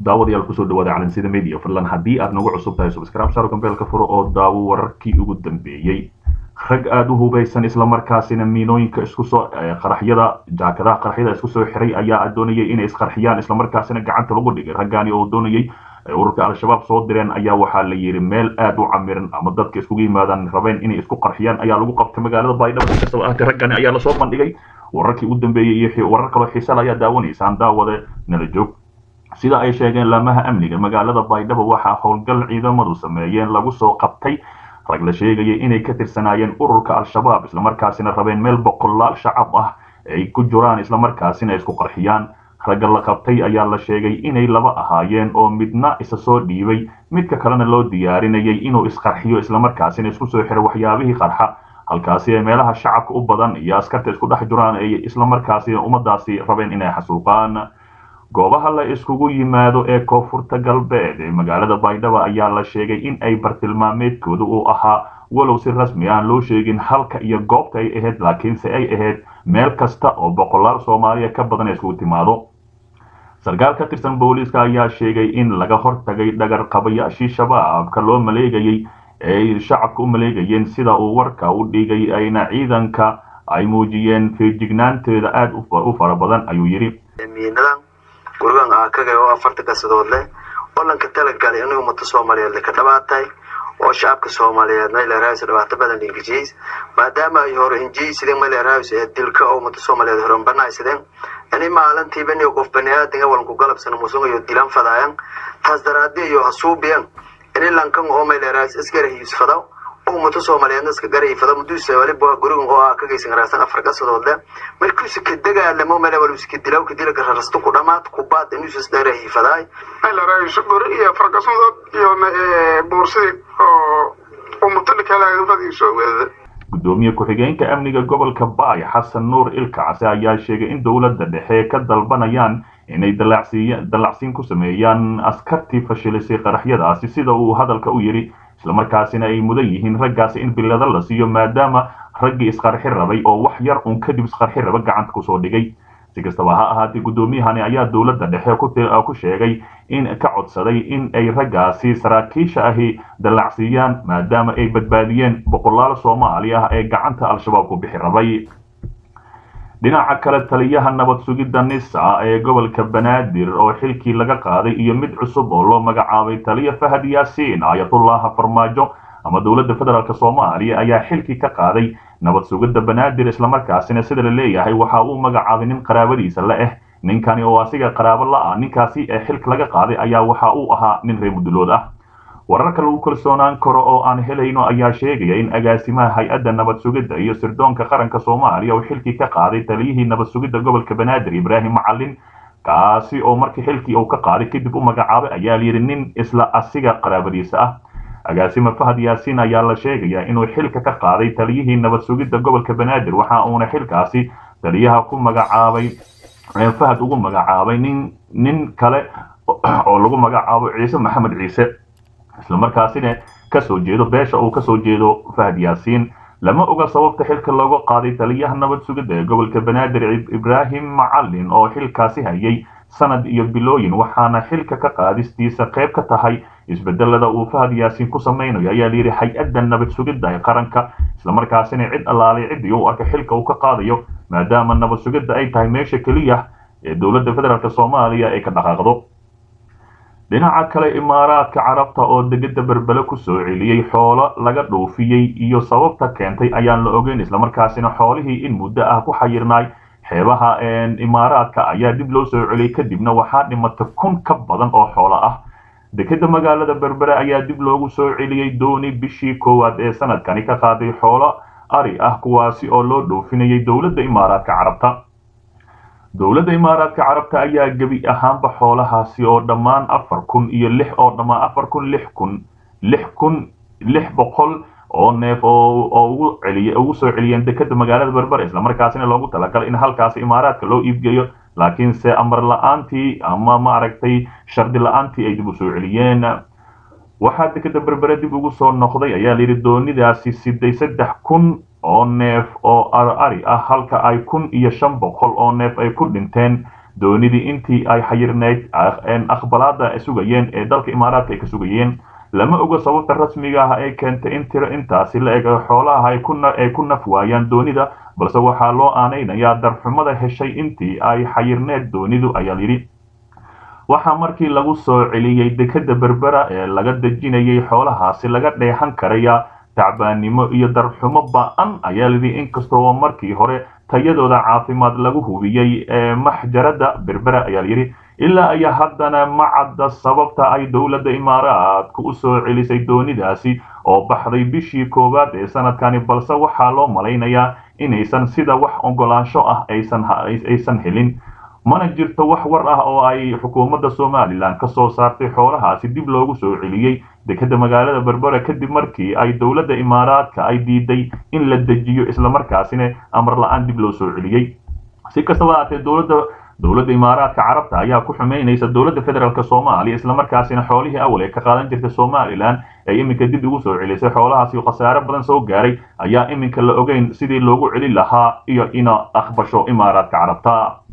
daawadayaal kusoo dhawaada calansida media fadlan haddii aad nagu cusub tahay subscribe saaro gambeelka furo oo daawo wararkii ugu dambeeyey rag aada u hubaysan islamarkaasina miinooyinka isku soo qaraxyada jaakadaha qaraxyada isku soo xiray ayaa doonayay inay isqarxiyaan islamarkaasina gacanta lagu dhigay raggaani oo doonayay ururka al-shabaab soo direen ayaa waxaa la yidhi meel aada u camiran ama dadka iskugu yimaadaan rabeen inay isku qarxiyaan ayaa lagu qabtay magaalada baydhabo inkastaba ahaatee raggani ayaa lasoo bandhigay wararkii ugu dambeeyey iyo warar kaloo xiisala ayaa daawanaysaan daawade nala joog sida ay sheegeen laamaha amniga magaalada baydhabo waxaa howlgal ciidamadu sameeyeen lagu soo qabtay rag la sheegayay inay ka tirsanaayeen ururka al-shabaab islamarkaasina rabeen meel boqolaal shacab ah ay ku jiraan islamarkaasina isku qarxiyaan ragga la qabtay ayaa la sheegay inay laba ahaayeen oo midna isa soo dhiibay midka kalena loo diyaarinayay inuu isqarxiyo islamarkaasina isku soo xiro waxyaabihii qarxa halkaasi ee meelaha shacabka u badan iyo askarta isku dhex jiraan ay islamarkaasi ummadaasi rabeen inay xasuuqaan goobaha la iskugu yimaado ee koonfurta galbeed ee magaalada baydhabo ayaa la sheegay in ay bartilmaameedkooda uu ahaa walow si rasmi aan loo sheegin halka iyo goobta ay ahayd laakiinse ay ahayd meel kasta oo boqolaal soomaaliya ka badan iskugu timaado sarkaal ka tirsan booliiska ayaa sheegay in laga hortagay dhagar qabayaashii shabaabka loo maleegayay eeay shacabka u maleegayeen sida uu warka u dhigay ayna ciidanka ay muujiyeen feejignaanteeda aada u fara badan ayuu yidhi gurigan aakaga oo afarta kasadood leh walanka talagalay in ummada soomaaliyeed ka dhabaatay oo shacabka soomaaliyeed maylerhaws dhibaato badan ingijiis maadaama ay hore injiysideen maylerhaws ee dilka oo ummada soomaaliyeed horan banaysideen ini maalintiiba niyo qof baniaadan walanku galabsana musugayo dilan fadaayan taas daraadi iyo hasuubiyan ini lankan oo maylerhaws isgarahiisfadaw ummada soomaaliyeedna iska garayfada muduuse waliba gurigan oo aakagaysan raarsan afar kasadood leh markiisu ka dagaalamo male waluska dilaw kadila gararasto ku dhamaad kubaad inuusus dheerahiifadaay maylaraayiso guri iyo farkasadood iyo buursidii oo umutalikaalaagafadiiso weedada gudoomiye ku-xigeenka amniga gobolka baay xasan nuur ilkacse ayaa sheegay in dowladda dhexe ka dalbanayaan inay dallacsiin ku sameeyaan askartii fashilisay qaraxyadaasi sida uu hadalka u yidhi islamarkaasina ay mudan yihiin raggaasi in bilada la siiyo maadaama raggii isqarxi rabay oo wax yar uun kadib isqarxi raba gacanta kusoo dhigay si kastaba ha ahaatee guddoomiyahani ayaa dowladda dhexe ku sheegay in ka codsaday in ay raggaasi saraakiisha ahi dallacsiiyaan maadaama ay badbaadiyeen boqolaal soomaali ah ee gacanta al-shabaab ku bixi rabay dhinaca kale taliyaha nabad sugidda nisa ee gobolka banaadir oo xilkii laga qaaday iyo mid cusub oo loo magacaabay taliya fahad yaasiin ayatullaha farmaajo ama dowladda federaalk soomaaliya ayaa xilkii ka qaaday nabad sugidda banaadir islamarkaasina sida la leeyahay waxa uu magacaabay nin qaraabadiisa la ah ninkani oo asiga qaraabo la-ah ninkaasi ee xilka laga qaaday ayaa waxa uu ahaa nin reer mudulood ah wararka lagu kalsoonaan karo oo aan helayno ayaa sheegaya in agaasimaha hay-adda nabad sugidda iyo sirdoonka qaranka soomaaliya uu xilkii ka qaaday taliyihii nabad sugidda gobolka banaadir ibraahim macalin kaasi oo markii xilkii uu ka qaaday kadib u magacaabay ayaa layidhi nin isla asiga qaraabadiisa ah agaasime fahad yaasiin ayaa la sheegayaa inuu xilka ka qaaday taliyihii nabad sugidda gobolka banaadir waxa uuna xilkaasi taliyaha ku magacaabay fahad ugu magacaabay nin nin kale oo lagu magacaabo ciise maxamed ciise islamarkaasina kasoo jeedo beesha uu kasoo jeedo fahad yaasiin lama oga sababta xilka looga qaaday taliyaha nabad sugidda ee gobolka banaadir ibraahim macalin oo xilkaasi hayay sanad iyo bilooyin waxaana xilka ka qaadistiisa qayb ka tahay isbedelada uu fahad yaasiin ku samaynayo ayaa layidhi hay-adda nabad sugidda ee qaranka islamarkaasina cid allaalay ciddii u arka xilka uu ka qaadayo maadaama nabad sugidda ay tahay meesha keliya ee dowladda federaalk soomaaliya ay ka dhaqaaqdo dhinaca kale imaaraadka carabta oo degedda berbele ku soo celiyey xoolo laga dhoofiyey iyo sababta keentay ayaan la ogeyn islamarkaasina xoolihii in muddo ah ku xayirnaay xeebaha imaaraadka ayaa dib loo soo celiyey kadibna waxaa dhimatay kun ka badan oo xoolo ah dekeda magaalada berbere ayaa dib loogu soo celiyey dooni bishii koowaad ee sanadkani ka qaaday xoolo ari ah kuwaasi oo loo dhoofinayay dowladda imaaraadka carabta dowladda imaaraadka carabta ayaa gebi ahaanba xoolahaasi oo dhammaan afar kun iyo lix oo dhammaan afar kun lix kun lix kun lix boqol oo neef oo ugu celiy ugu soo celiyeen dekeda magaalada berbere islamarkaasina loogu talagalay in halkaasi imaaraadka loo iibgeeyo laakiinse amar la-aantii ama maaragtay shardi la-aantii ay dib u soo celiyeen waxaa dekeda berbere dib ugu soo noqday ayaa layidhi doonidaasi siday saddex kun oo neef oo ari ah halka ay kun iyo shan boqol oo neef ay ku dhinteen doonidii intii ay xayirneyd aqbalaada sugayeen ee dalka imaaraadka ay ka sugayeen lama oga sababta rasmiga ah ee keentay in tiro intaasi la eg xoolaha ay ku naf waayaan doonida balse waxaa loo aanaynayaa darxumada heshay intii ay xayirneed doonidu ayaa yidhi waxaa markii lagu soo celiyey dekeda berbera ee laga dejinayay xoolahaasi laga dheehan karaya tacbaannimo iyo darxumo ba-an ayaa lidhi inkastoo markii hore tayadooda caafimaad lagu hubiyey ee maxjarada berbera ayaa layidhi ilaa ayaa haddana ma cadda sababta ay dowladda imaaraadka u soo celisay doonidaasi oo baxday bishii koowaad ee sanadkani balse waxaa loo malaynayaa inaysan sida wax ogolaansho ah aysan helin mana jirto wax war ah oo ay xukuumadda somalilan ka soo saartay xoolahaasi dib loogu soo celiyey dekeda magaalada berbera kadib markii ay dowladda imaaraadka ay diiday in la dejiyo islamarkaasina amar la-aan dib loo soo celiyey si kastaba haatee dowladda dowladda imaaraadka carabta ayaa ku xumeynaysa dowladda federaalk soomaaliya islamarkaasina xoolihii awal ee ka qaadan jirtay somalilan ee iminka dib ugu soo celisay xoolahaasi khasaare badan soo gaaray ayaa iminka la ogeyn sidii loogu celin lahaa iyo ina aqbasho imaaraadka carabta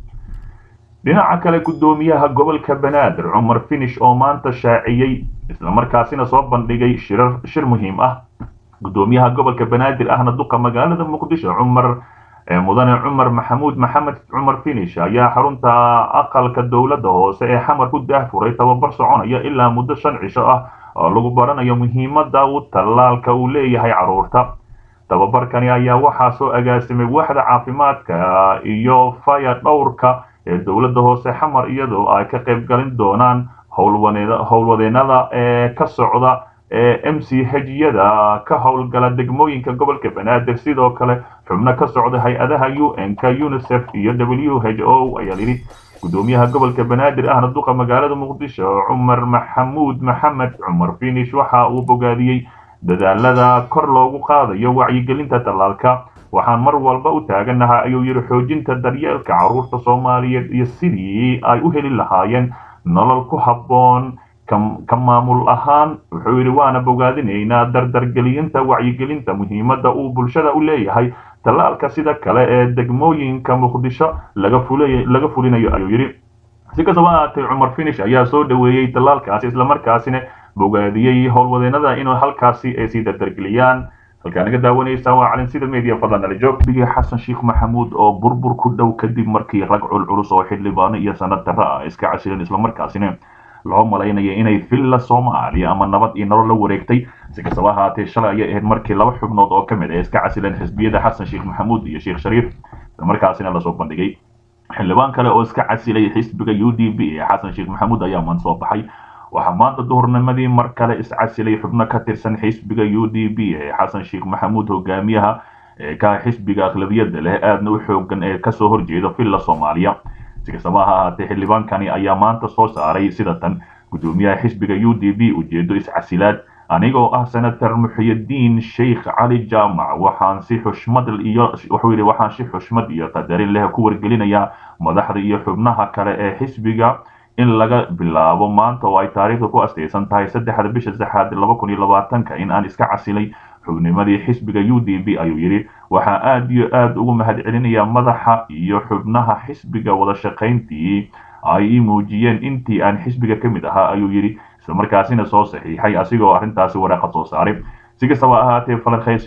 dhinaca kale guddoomiyaha gobolka banaadir cumar finish oo maanta shaaciyey islamarkaasina soo bandhigay shirar shir muhiim ah guddoomiyaha gobolka banaadir ahna duqa magaalada muqdisho cumar mudane cumar maxamuud maxamed cumar finish ayaa xarunta aqalka dowladda hoose ee xamar ku daahfuray tababar soconaya ilaa muddo shan cisho ah oo lagu baranayo muhiimadda uu tallaalka uu leeyahay carruurta tababarkani ayaa waxaa soo agaasimay waaxda caafimaadka iyo faya dhowrka ee dowladda hoose xamar iyadoo ay ka qayb galin doonaan howlwadeenada ee ka socda ee m c hejyada ka howlgala degmooyinka gobolka banaadir sidoo kale xubno ka socda hay-adaha u n ka unicef iyo w h o ayaa yidhi guddoomiyaha gobolka banaadir ahna duqa magaalada muqdisho cumar maxamuud maxamed cumar finish waxa uu bogaadiyey dadaalada kor loogu qaadayo wacyigelinta tallaalka waxaan mar walba u taaganahay ayuu yidhi xoojinta daryeelka carruurta soomaaliyeed iyo sidii ay u heli lahaayeen nolol ku habboon ka maamul ahaan wuxuu yidhi waana bogaadinaynaa dardargelinta wacyigelinta muhiimadda uu bulshada u leeyahay tallaalka sida kale ee degmooyinka muqdisho laga fulinayo ayuu yidhi si kastaba ahaatee cumar finish ayaa soo dhoweeyey tallaalkaasi islamarkaasina bogaadiyey howlwadeenada inuu halkaasi ay sii dardargeliyaan halkaa naga daawanaysaa waa calin sida media fadlan nala joog bigi xasan sheekh maxamuud oo burbur ku dhow kadib markii rag culculus oo xildhibaano iyo sanad darro ah iska casileen islamarkaasina loo malaynaya inay villa soomaaliya ama nabad iyo nolol la wareegtay si kastaba ahaatee shalay ayay ahayd markii laba xubnood oo ka mid ah iska casileen xisbiyada xasan sheekh maxamuud iyo sheekh shariif islamarkaasina lasoo bandhigay xildhibaan kale oo iska casilay xisbiga u d b ee xasan sheekh maxamuud ayaa maan soo baxay waxaa maanta duhurnimadii mar kale iscasilay xubno ka tirsan xisbiga u d b ee xasan sheekh maxamuud hogaamiyaha ee ka xisbiga aqlabiyadda leh aadna u xoogan ee kasoo horjeeda villa soomaaliya si kastaba ha ahaatee xildhibaankani ayaa maanta soo saaray sida tan guddoomiyaha xisbiga u d b ujeedo iscasilaad anigoo ah senator muxiyadiin sheikh cali jaamac waxaan si xushmad iyo wuxuu yidhi waxaan si xushmad iyo qadarin leh ku wargelinayaa madaxda iyo xubnaha kale ee xisbiga in laga bilaabo maanta oo ay taariikhda ku astaysan tahay saddexda bisha saxaad laba kun iyo labaatanka in aan iska casilay xubnimadii xisbiga u d b ayuu yidhi waxaa aada iyo aada ugu mahad celinayaa madaxa iyo xubnaha xisbiga wada shaqayntii ay ii muujiyeen intii aan xisbiga ka mid ahaa ayuu yidhi islamarkaasina soo saxiixay asigoo arrintaasi waraaqad soo saaray si kastaba ahaatee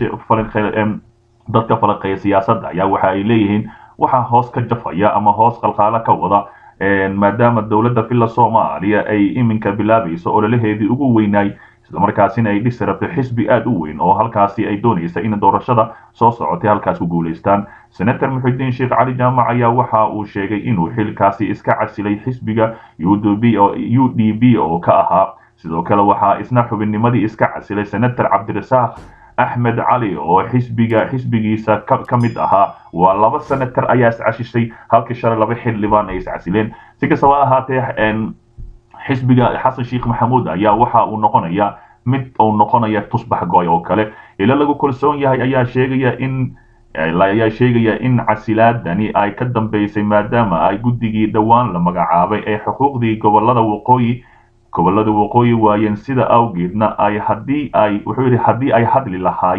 dadka falaqeeya siyaasadda ayaa waxa ay leeyihiin waxaa hoos ka jafaya ama hoos qalqaalo ka wada maadaama dowladda villa soomaaliya ay iminka bilaabayso ololaheedii ugu weynaay islamarkaasina ay dhisi rabto xisbi aada u weyn oo halkaasi ay doonaysa in doorashada soo socotay halkaas ku guulaystaan senator muxudiin sheekh cali jaamac ayaa waxa uu sheegay inuu xilkaasi iska casilay xisbiga u d b oo ka ahaa sidoo kale waxaa isna xubinnimadii iska casilay senator cabdirasaaq axmed cali oo xisbiga xisbigiisa ka mid ahaa waa laba senator ayaa iscashishay halkii shalay laba xildhibaan ay iscasileen si kastaba ahaatee xisbiga xasan sheekh maxamuud ayaa waxa uu noqonaya mid uu noqonaya tusbax gooy oo kale ila lagu kalsoon yahay ayaa sheegaya in ayaa sheegaya in casilaadani ay ka dambeysay maadaama ay guddigii dhowaan la magacaabay ee xuquuqdii gobolada waqooyi gobolada waqooyi waayeen sida awgeedna ay haddii ay wuxuu yidhi haddii ay hadli lahaayeen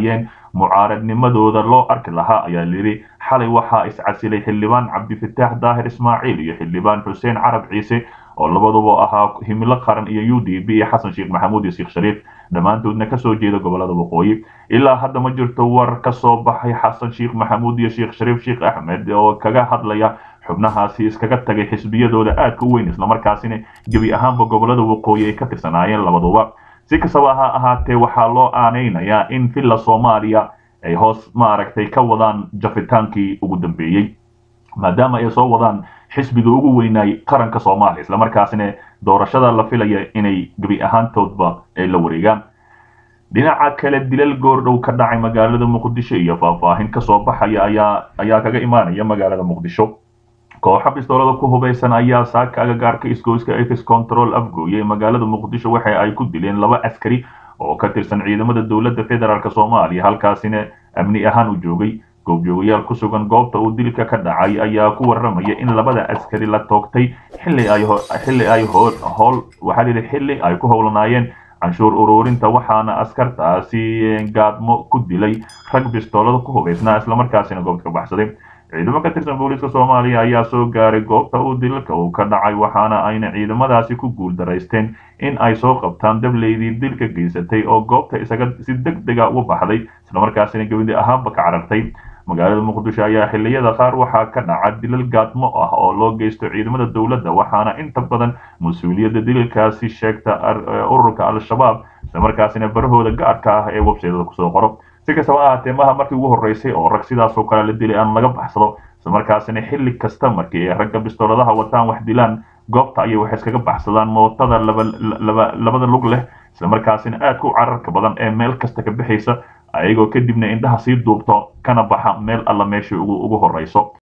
mucaaradnimadooda loo arki lahaa ayaa layidhi xalay waxaa iscasilay xildhibaan cabdifataax daahir ismaaciil iyo xildhibaan xuseen carab ciise oo labaduba ahaa himilo qaran iyo u d b iyo xasan sheekh maxamuud iyo sheekh shariif dhammaantoodna kasoo jeeda gobolada waqooyi ilaa hadda ma jirto war ka soo baxay xasan sheekh maxamuud iyo sheekh shariif sheekh axmed oo kaga hadlaya xubnahaasi iskaga tagay xisbiyadooda aadka u weyn islamarkaasina gebi ahaanba gobolada waqooyi ay ka tirsanaayeen labaduba si kastaba ha ahaatee waxaa loo aanaynayaa in villa soomaaliya ay hoos maaragtay ka wadaan jafitaankii ugu dambeeyey maadaama ay soo wadaan xisbiga ugu weynaay qaranka soomaaliya islamarkaasina doorashada la filaya inay gebi ahaantoodba ay la wareegaan dhinaca kale dilal goordhow ka dhacay magaalada muqdisho iyo faahfaahin kasoo baxaya ayaa ayaa kaga imaanaya magaalada muqdisho kooxa bistoolada ku hubaysan ayaa saaka agagaarka isgoyska ex control afgooye ee magaalada muqdisho waxa ay ku dileen laba askari oo ka tirsan ciidamada dowladda federaalk soomaaliya halkaasina amni ahaan u joogay goobjoogayaal ku sugan goobta uu dilka ka dhacay ayaa ku warramaya in labada askari la toogtay xilli ay xilli ay howl waxaa lihi xilli ay ku howlanaayeen canshuur ururinta waxaana askartaasi gaadmo ku dilay rag bistoolada ku hubaysnaa islamarkaasina goobta ka baxsaday ciidamo ka tirsan booliiska soomaaliya ayaa soo gaaray goobta uu dilka uu ka dhacay waxaana ayna ciidamadaasi ku guuldaraysteen in ay soo qabtaan dableydii dilka geysatay oo goobta isaga si deg dega uga baxday islamarkaasina gebadi ahaanba ka carartay magaalada muqdisho ayaa xilliyada qaar waxaa ka dhaca dilal gaadmo ah oo loo geysto ciidamada dowladda waxaana inta badan mas-uuliyadda dilalkaasi sheegta ururka al-shabaab islamarkaasina barahooda gaarka ah ee websaytada kusoo qoro si kastaba ahaatee maha markii ugu horreysay oo rag sidaasoo kale la dilay aan laga baxsado islamarkaasina xilli kasta markii ay ragga bistooladaha wataan wax dilaan goobta ayay waxay iskaga baxsadaan mootada labada lug leh islamarkaasina aadka u cararka badan ee meel kasta ka bixaysa ayagoo kadibna indhaha sii duubto kana baxa meel alla meeshai ugu horreyso